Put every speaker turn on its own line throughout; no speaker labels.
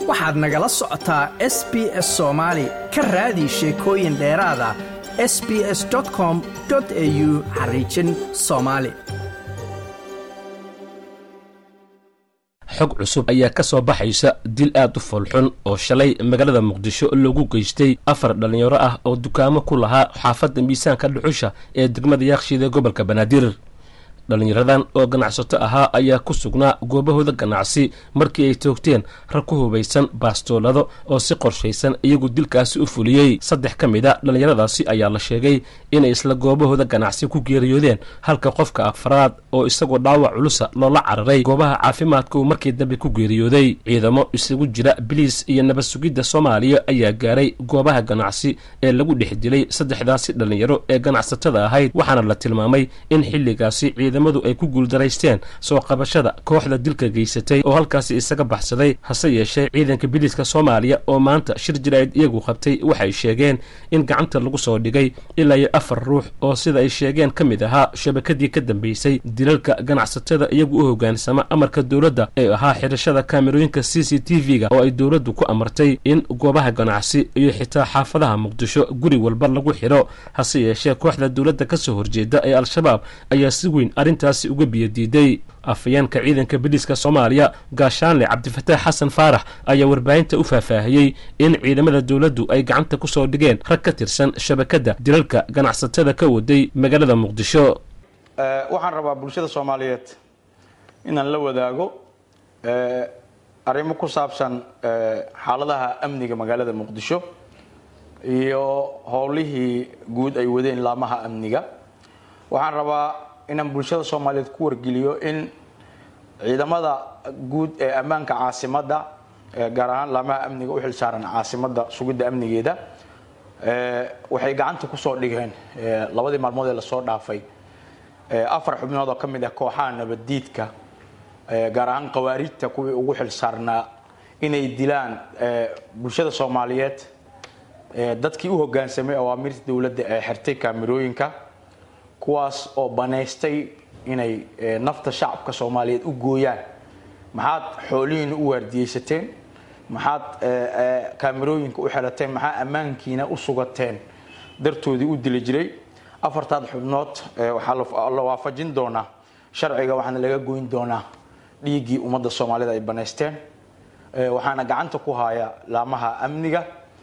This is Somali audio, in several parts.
waxaad nagala socotaa s b s soomaali ka raadi sheekooyin dheeraada s b s com au xariijin soomaali
xog cusub ayaa ka soo baxaysa dil aad u foolxun oo shalay magaalada muqdisho loogu geystay afar dhallinyaro ah oo dukaamo ku lahaa xaafadda miisaanka dhuxusha ee degmada yaaqshiida gobolka banaadir dhallinyaradan oo ganacsato ahaa ayaa ku sugnaa goobahooda ganacsi markii ay toogteen rag ku hubaysan baastoolado oo si qorshaysan iyagu dilkaasi u fuliyey saddex ka mid a dhallinyaradaasi ayaa la sheegay inay isla goobahooda ganacsi ku geeriyoodeen halka qofka afraad oo isagoo dhaawac culusa loola cararay goobaha caafimaadka uu markii dambe ku geeriyooday ciidamo isugu jira biliis iyo nabad sugidda soomaaliya ayaa gaaray goobaha ganacsi ee lagu dhex dilay saddexdaasi dhallinyaro ee ganacsatada ahayd waxaana la tilmaamay in xilligaasi ciidamadu ay ku guuldaraysteen soo qabashada kooxda dilka geysatay oo halkaasi isaga baxsaday hase yeeshee ciidanka biliiska soomaaliya oo maanta shir jiraa'id iyagu qabtay waxay sheegeen in gacanta lagu soo dhigay ilaa iyo afar ruux oo sida ay sheegeen ka mid ahaa shabakadii ka dambeysay dilalka ganacsatada iyagu u hoggaansama amarka dowladda ee ahaa xidhashada kaamerooyinka c c t v-ga oo ay dowladdu ku amartay in goobaha ganacsi iyo xitaa xaafadaha muqdisho guri walba lagu xidho hase yeeshee kooxda dowladda ka soo horjeeda ee al-shabaab ayaa si weyn arrintaasi uga biyadiiday afayeenka ciidanka biliiska soomaaliya gaashaanle cabdifataax xasan faarax ayaa warbaahinta u faahfaahiyey in ciidamada dowladdu ay gacanta ku soo dhigeen rag ka tirsan shabakadda dilalka ganacsatada ka waday magaalada muqdisho
waxaan rabaa bulshada soomaaliyeed inaan la wadaago arrimo ku saabsan xaaladaha amniga magaalada muqdisho iyo howlihii guud ay wadeen laamaha amniga waxaan rabaa inaan bulshada soomaaliyeed ku wargeliyo in ciidamada guud ee ammaanka caasimadda gaar ahaan laamaha amniga u xilsaaran caasimadda sugidda amnigeeda waxay gacanta kusoo dhigeen labadii maalmood ee lasoo dhaafay afar xubnood oo ka mid ah kooxaha nabaddiidka gaar ahaan khawaarijta kuwii ugu xilsaarnaa inay dilaan bulshada soomaaliyeed dadkii u hoggaansamay awaamirta dowladda ee xirtay kaamirooyinka kuwaas oo banaystay inay nafta shacabka soomaaliyeed u gooyaan maxaad xoolihiina u waardiyeysateen maxaad kaamirooyinka u xelateen maxaa ammaankiina u sugateen dartoodii u dili jiray afartaad xubnood waxaa la waafajin doonaa sharciga waxaana laga goyn doonaa dhiiggii ummadda soomaalida ay banaysteen waxaana gacanta ku haya laamaha amniga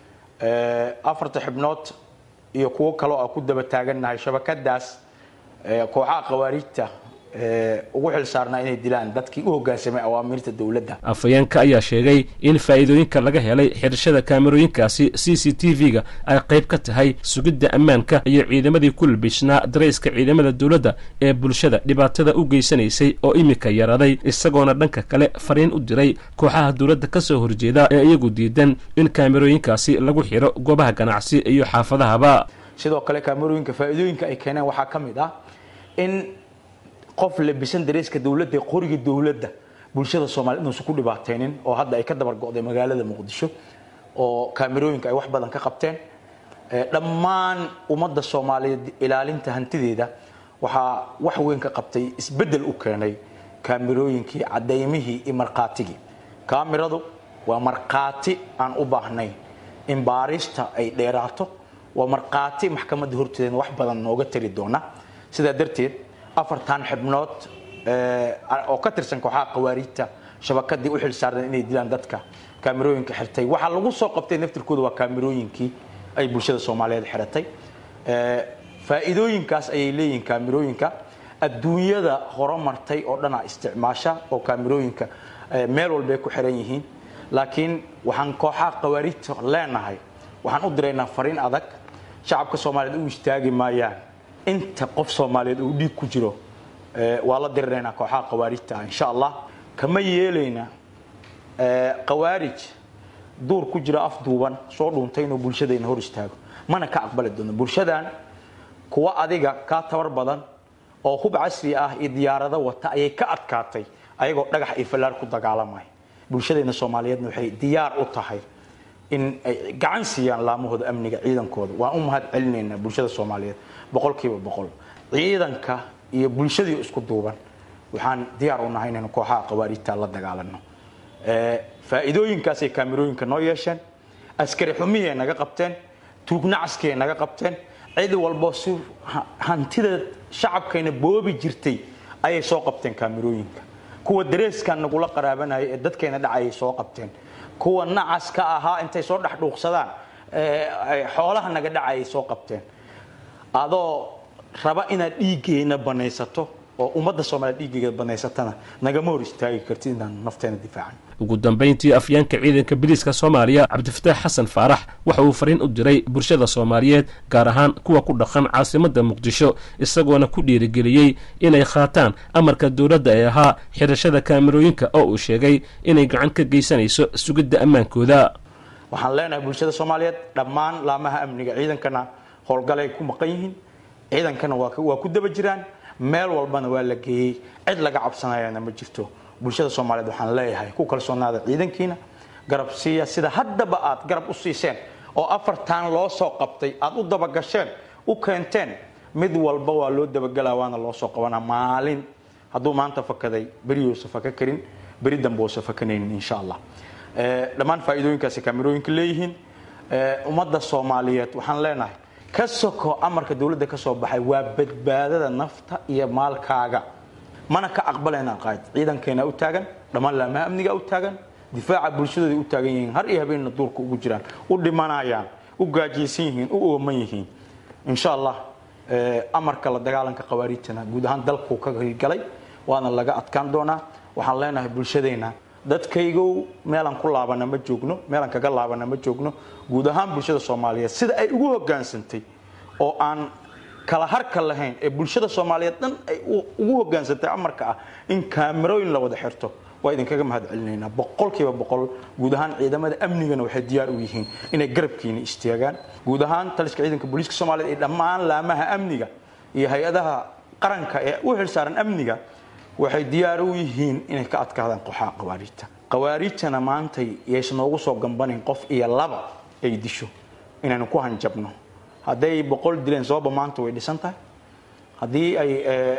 afarta xubnood iyo kuwo kaloo a ku daba taagannahay shabakadaas kooxaha khawaarijta ugu xilsaarnaa inay dilaan dadkii u hoggaansamay awaamirta dowladda
afayeenka ayaa sheegay in faa'iidooyinka laga helay xidhashada kaamerooyinkaasi c c t v-ga ay qayb ka tahay sugidda ammaanka iyo ciidamadii ku labishnaa darayska ciidamada dowladda ee bulshada dhibaatada u geysanaysay oo iminka yaraday isagoona dhanka kale fariin u diray kooxaha dowladda ka soo horjeeda ee iyagu diidan in kaamerooyinkaasi lagu xidho goobaha ganacsi iyo xaafadahaba
sidoo kale kaamerooyinka faa'iidooyinka ay keeneen waxaa ka mid ah in qof labisan dareyska dowladda ee qoriga dowladda bulshada soomaaliyed inuusan ku dhibaataynin oo hadda ay ka dabar go'day magaalada muqdisho oo kaamirooyinka ay wax badan ka qabteen dhammaan ummadda soomaaliyeed ilaalinta hantideeda waxaa wax weyn ka qabtay isbeddel u keenay kaamirooyinkii cadaymihii iyo markhaatigii kaamiradu waa markhaati aan u baahnayn in baarista ay dheeraato waa markhaati maxkamadda horteedana wax badan nooga tari doona sidaa darteed afartan xibnood oo ka tirsan kooxaha khawaarijta shabakadii u xilsaarneen inay dilaan dadka kaamirooyinka xirtay waxaa lagu soo qabtay naftirkooda waa kaamirooyinkii ay bulshada soomaaliyeed xiratay faa'iidooyinkaas ayay leeyihiin kaamirooyinka adduunyada horumartay oo dhanaa isticmaasha oo kaamirooyinka meel walbay ku xiran yihiin laakiin waxaan kooxaha khawaarijta leenahay waxaan u diraynaa fariin adag shacabka soomaaliyeed u istaagi maayaan inta qof soomaaliyeed uu dhiig ku jiro waa la diriraynaa kooxaha khawaarijta ah insha allah kama yeelayna khawaarij duur ku jira af duuban soo dhuuntay inuu bulshadayna hor istaago mana ka aqbali doono bulshadan kuwa adiga kaa tabar badan oo hub casri ah iyo diyaarado wata ayay ka adkaatay ayagoo dhagax iyo fallaar ku dagaalamaya bulshadayna soomaaliyeedna waxay diyaar u tahay in ay gacan siiyaan laamahooda amniga ciidankooda waan u mahad celinaynaa bulshada soomaaliyeed boqolkiiba boqol ciidanka iyo bulshadii isku duuban waxaan diyaar u nahay inaynu kooxaha khawaarijta la dagaalano faa'iidooyinkaasay kaamirooyinka noo yeesheen askari xumihii naga qabteen tuugnacaskii naga qabteen cid walbo si hantida shacabkayna boobi jirtay ayay soo qabteen kaamirooyinka kuwa dareeskan nagula qaraabanaya ee dadkeena dhacayay soo qabteen kuwa nacaska ahaa intay soo dhex dhuuqsadaan xoolaha naga dhacayay soo qabteen adoo raba inaad dhiiggeena banaysato oo ummadda soomaliya dhiiggeeda banaysatana nagama hor istaagi kartid inaan nafteena difaacan
ugu dambayntii afyeenka ciidanka biliiska soomaaliya cabdifataax xasan faarax waxa uu fariin u diray bulshada soomaaliyeed gaar ahaan kuwa ku dhaqan caasimadda muqdisho isagoona ku dhiirigeliyey inay qaataan amarka dowladda ee ahaa xirashada kaamirooyinka oo uu sheegay inay gacan ka geysanayso sugidda ammaankooda
waxaan leenahay bulshada soomaaliyeed dhammaan laamaha amniga ciidankana howlgalay ku maqan yihiin ciidankana waa ku daba jiraan meel walbana waa la geeyey cid laga cabsanayana ma jirto bulshada soomaaliyeed waxaan leeyahay ku kalsoonaada ciidankiina garab siiya sida haddaba aad garab u siiseen oo afartan loo soo qabtay aad u dabagasheen u keenteen mid walba waa loo dabagelaa waana loo soo qabanaa maalin hadduu maanta fakaday beriyuusa faka karin beri dambe uusa fakanaynin insha allah dhammaan faa'iidooyinkaasi kaamirooyinka leeyihiin ummadda soomaaliyeed waxaan leenahay ka soko amarka dowladda ka soo baxay waa badbaadada nafta iyo maalkaaga mana ka aqbalayna qaad ciidankeena u taagan dhammaan laamaha amniga u taagan difaaca bulshadooda u taagan yihiin har iyo habeenna duurka ugu jiraan u dhimanayaan u gaajaysan yihiin u ooman yihiin insha allah amarka la dagaalanka khawaariijtana guud ahaan dalkuu ka galay waana laga adkaan doonaa waxaan leenahay bulshadeenna dadkaygow meelaan ku laabana ma joogno meelaan kaga laabana ma joogno guud ahaan bulshada soomaaliyeed sida ay ugu hogaansantay oo aan kala harka lahayn ee bulshada soomaaliyeed dhan ay ugu hogaansantay amarka ah in kaamirooyin la wada xirto waa idinkaga mahad celinaynaa boqolkiiba boqol guud ahaan ciidamada amnigana waxay diyaar u yihiin inay garabkiina istaagaan guud ahaan taliska ciidanka booliiska soomaaliyeed iyo dhammaan laamaha amniga iyo hay-adaha qaranka ee u xilsaaran amniga waxay diyaar u yihiin inay ka adkaadaan qoxaha khawaariijta khawaariijtana maantay yaysan noogu soo gambanayn qof iyo laba ay disho inaynu ku hanjabno hadday boqol dileen sooba maanta way dhisan tahay haddii ay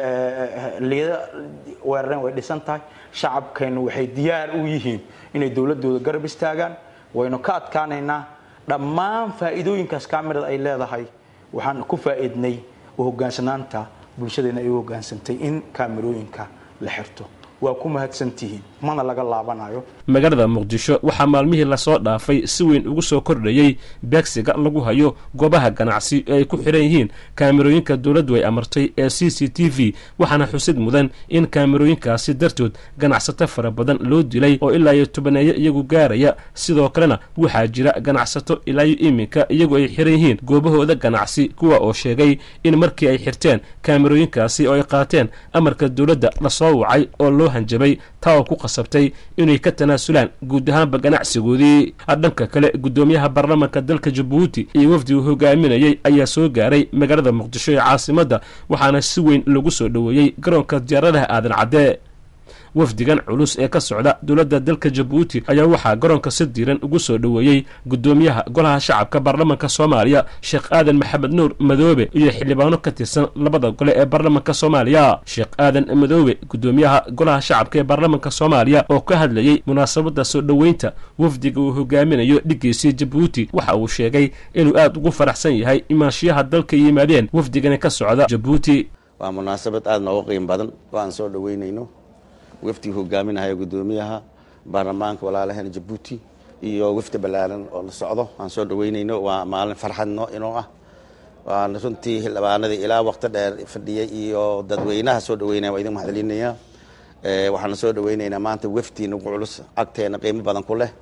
liida weerareen way dhisan tahay shacabkeennu waxay diyaar u yihiin inay dowladooda garab istaagaan waynu ka adkaanaynaa dhammaan faa'iidooyinkaas kamirada ay leedahay waxaan ku faa'iidnay u hogaansanaanta bulshadeena ay u hogaansantay in kaamirooyinka la xirto waa ku mahadsantihiin mana laga laabanayo
magaalada muqdisho waxaa maalmihii lasoo dhaafay si weyn ugu soo kordhayey beegsiga lagu hayo goobaha ganacsi ee ay ku xiran yihiin kaamirooyinka dowladdu ay amartay ee c c t v waxaana xusid mudan in kaamirooyinkaasi dartood ganacsato fara badan loo dilay oo ilaa iyo tobaneeyo iyagu gaaraya sidoo kalena waxaa jira ganacsato ilaa iyo iminka iyagu ay xiran yihiin goobahooda ganacsi kuwa oo sheegay in markii ay xirteen kaamirooyinkaasi oo ay qaateen amarka dowladda lasoo wacay oo loo hanjabay taa oo ku qasabtay inay ka tanaasulaan guud ahaanba ganacsigoodii dhanka kale guddoomiyaha baarlamaanka dalka jabuuti iyo wafdi uu hogaaminayey ayaa soo gaaray magaalada muqdisho ee caasimadda waxaana si weyn lagu soo dhoweeyey garoonka diyaaradaha aadan cadde wafdigan culus ee ka socda dowladda dalka jabuuti ayaa waxaa garoonka si diiran ugu soo dhoweeyey guddoomiyaha golaha shacabka baarlamaanka soomaaliya sheekh aadan maxamed nuur madoobe iyo xildhibaano ka tirsan labada gole ee baarlamaanka soomaaliya sheekh aadan madoobe guddoomiyaha golaha shacabka ee baarlamaanka soomaaliya oo ka hadlayey munaasabadda soo dhoweynta wafdiga uu hogaaminayo dhigiisii jabuuti waxa uu sheegay inuu aad ugu faraxsan yahay imaanshiyaha dalka yimaadeen wafdigani ka socda jabuuti
waa munaasabad aad nooga qiim badan oo aan soo dhoweynayno wafdiga hogaaminahaya guddoomiyaha baarlamaanka walaalaheena jabuuti iyo wafdi ballaaran oo la socdo aan soo dhaweynayno waa maalin farxadno inoo ah waan runtii xildhibaanadii ilaa waqti dheer fadhiyey iyo dadweynaha soo dhaweynaya waa idin mahadcelinayaa waxaana soo dhaweynaynaa maanta wafdi nagu culus agteena qiimo badan ku leh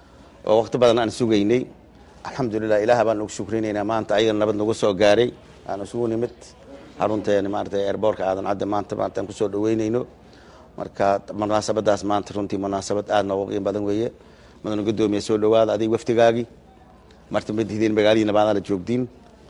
oo waqti badan aan sugaynay alxamdulilah ilaah baan ugu shukrinaynaa maanta ayaga nabad nagu soo gaaray aan isugu nimid xarunteena maarata airboortka aadan cadde maanta maanta aan kusoo dhaweynayno marka munaasabadaas maanta runtii munaasabad aad nooga qiim badan weeye madana guddoomiya soo dhawaada adig wafdigaagii marta ma dihdeen magaaladiina baadana joogdiin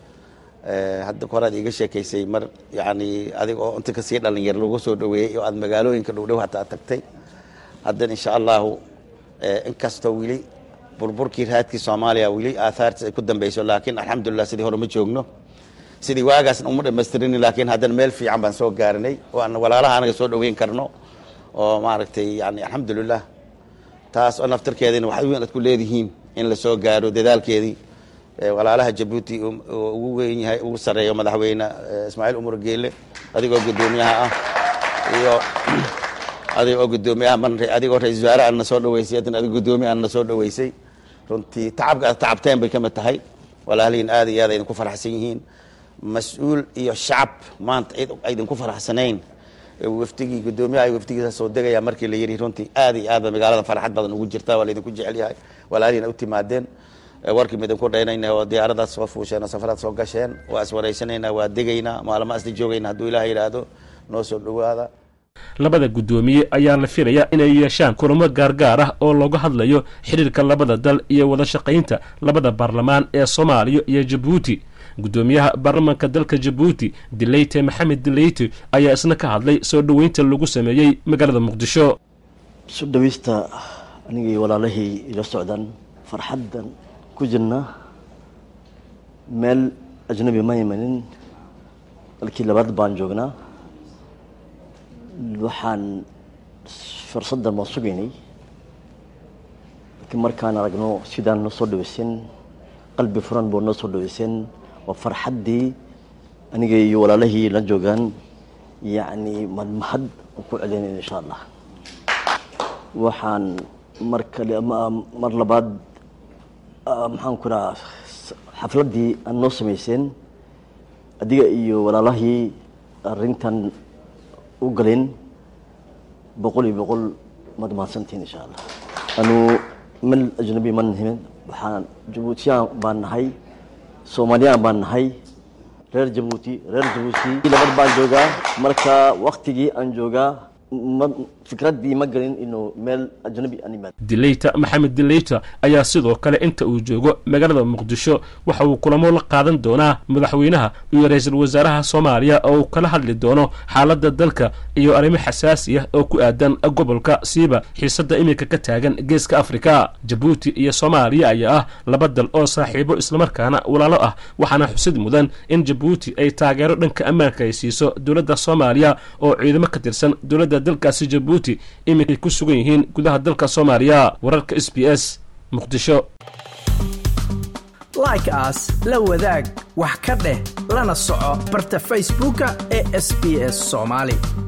hadda koraad iiga sheekaysay mar yani adig oo inta kasii dhalinyar lagu soo dhaweeyey oo aad magaalooyinka dhowdhow hataa tagtay haddana insha allahu inkastoo weli burburkii raadkii soomaaliya weli aathaartiis ay ku dambeyso laakiin alxamdulilah sidii hore ma joogno sidii waagaasna uma dhamaystirin laakiin haddana meel fiican baan soo gaarinay oo aan walaalaha anaga soo dhaweyn karno oo maaragtay yani alxamdulilah taas oo naftarkeedina wax weyn aad ku leedihiin in la soo gaaro dadaalkeedii walaalaha jabuuti ugu weyn yahay ugu sarreeyo madaxweyne ismaaciil umar geele adigoo guddoomiyaha ah iyo adigoo guddoomiyaha man adigoo ra-isul wasaare aadna soo dhaweysay haddana adig guddoomiye aadna soo dhaweysay runtii tacabka aad tacabteen bay ka mid tahay walaalihiin aad iyo aad ay idinku faraxsan yihiin mas-uul iyo shacab maanta aydinku faraxsanayn waftigii guddoomiyaha waftigiisa soo degaya markii la yidhi runtii aad iyo aad ba magaalada farxad badan ugu jirta waa laydinku jecel yahay walaalihiin u timaadeen warkii ma idinku dhaynayna oo diyaaradaad soo fuusheen oo safaraad soo gasheen waa iswaraysanaynaa waa degaynaa maalmo asla joogayna hadduu ilaah yidhaahdo noo soo dhowaada
labada guddoomiye ayaa la filayaa inay yeeshaan kulamo gaargaar ah oo looga hadlayo xidhiirka labada dal iyo wada shaqaynta labada baarlamaan ee soomaaliya iyo jabuuti guddoomiyaha baarlamaanka dalka jabuuti dileyte maxamed dileyte ayaa isna ka hadlay soo dhoweynta lagu sameeyey magaalada muqdisho
soo dhaweysta anigii walaalahii ila socdaan farxaddan ku jirna meel ajnabi ma imanin dalkii labaad baan joognaa waxaan fursaddan waan sugaynay laakiin markaan aragno sidaan noo soo dhaweyseen qalbi furan boo noo soo dhaweyseen waa farxaddii aniga iyo walaalahii la joogaan yacni madmahad ku celinayna insha allah waxaan mar kale mar labaad maxaan ku dhaha xafladdii aan noo samayseen adiga iyo walaalahii arrintan u galeen boqol iyo boqol maad mahadsantiin insha allah anu mel ajnabi ma nihimin waxaan jabuutiyaan baan nahay soomaaliyaan baan nahay reer jabuuti reer jabuuti labad baan joogaa marka waktigii aan joogaa fikraddii ma gelin inuu meel ajnabi aan imaado
dileyta maxamed dileyta ayaa sidoo kale inta uu joogo magaalada muqdisho waxa uu kulamo la qaadan doonaa madaxweynaha iyo ra-iisul wasaaraha soomaaliya oo uu kala hadli doono xaaladda dalka iyo arrimo xasaasi ah oo ku aadan gobolka siiba xiisadda iminka ka taagan geeska afrika jabuuti iyo soomaaliya ayaa ah laba dal oo saaxiibo islamarkaana walaalo ah waxaana xusid mudan in jabuuti ay taageero dhanka ammaanka ay siiso dowladda soomaaliya oo ciidamo ka tirsan dowladda dalkaasi jabuuti iminkay ku sugan yihiin gudaha dalka soomaaliya wararka s b s muqdisho
like aas la wadaag wax ka dheh lana soco barta facebooka ee sb s soomaali